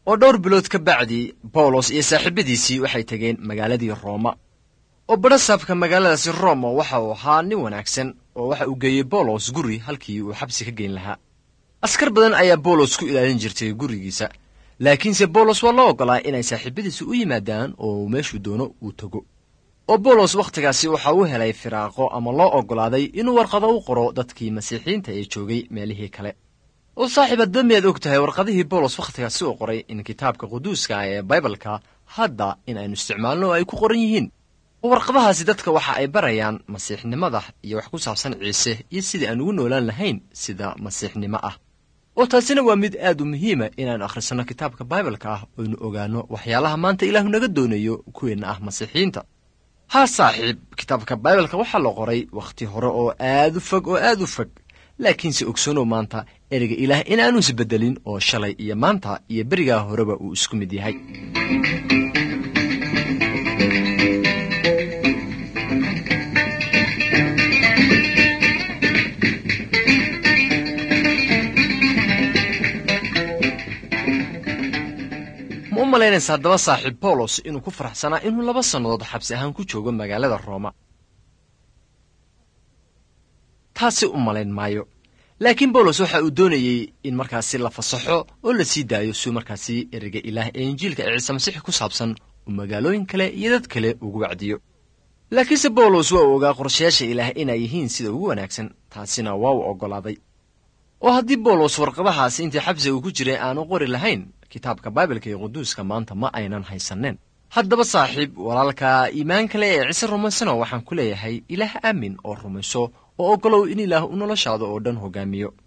oo dhowr bilood ka bacdi bawlos iyo saaxiibadiisii waxay tegeen magaaladii rooma oo badhasaabka magaaladaasi roma waxa uu ahaa nin wanaagsan oo waxa uu geeyey bawlos guri halkii uu xabsi ka geyn lahaa askar badan ayaa bawlos ku ilaalin jirtay gurigiisa laakiinse bawlos waa loo oggolaa inay saaxiibadiisi u yimaadaan oo meeshuu doono uu tago oo bawlos wakhtigaasi waxa uu helay firaaqo ama loo oggolaaday inuu warqado u qoro dadkii masiixiyiinta ee joogay meelihii kale oo saaxiib hadba miyaad og tahay warqadihii bawlos wakhtigaasi uu qoray in kitaabka quduuska ah ee baibalka hadda in aynu isticmaalno oo ay ku qoran yihiin oo warqadahaasi dadka waxa ay barayaan masiixnimada iyo wax ku saabsan ciise iyo sidii aan ugu noolaan lahayn sida masiixnimo ah oo taasina waa mid aad u muhiima inaannu akhrisanno kitaabka baibalka ah oynu ogaanno waxyaalaha maanta ilaahu naga doonayo kuweenna ah masiixiyiinta haa saaxiib kitaabka baibalka waxaa la qoray wakhti hore oo aad u fog oo aad u fog laakiinse ogsoonow maanta ereyga ilaah in aanu isbeddelin oo shalay iyo maanta iyo berigaa horeba uu isku mid yahay ma u malaynaysa haddaba saaxiib bawlos inuu ku faraxsanaa inuu laba sannadood xabsi ahaan ku joogo magaalada rooma taasi u malayn maayo laakiin bawlos waxa uu doonayey in markaasi la fasaxo oo la sii daayo suu markaasi ereyga ilaah ee injiilka ee ciise masiix ku saabsan uu magaalooyin kale iyo dad kale ugu wacdiyo laakiinse bawlos waa uu ogaa qorshayaasha ilaah inay yihiin sida ugu wanaagsan taasina waa uu oggolaaday oo haddii bawlos warqadahaasi intii xabsiga uu ku jiray aanu qori lahayn kitaabka baibalka iyo quduuska maanta ma aynan haysanneen haddaba saaxiib walaalka iimaan kale ee ciise rumaysano waxaan ku leeyahay ilaah aamin oo rumayso oo oggolow in ilaah u noloshaada oo dhan hoggaamiyo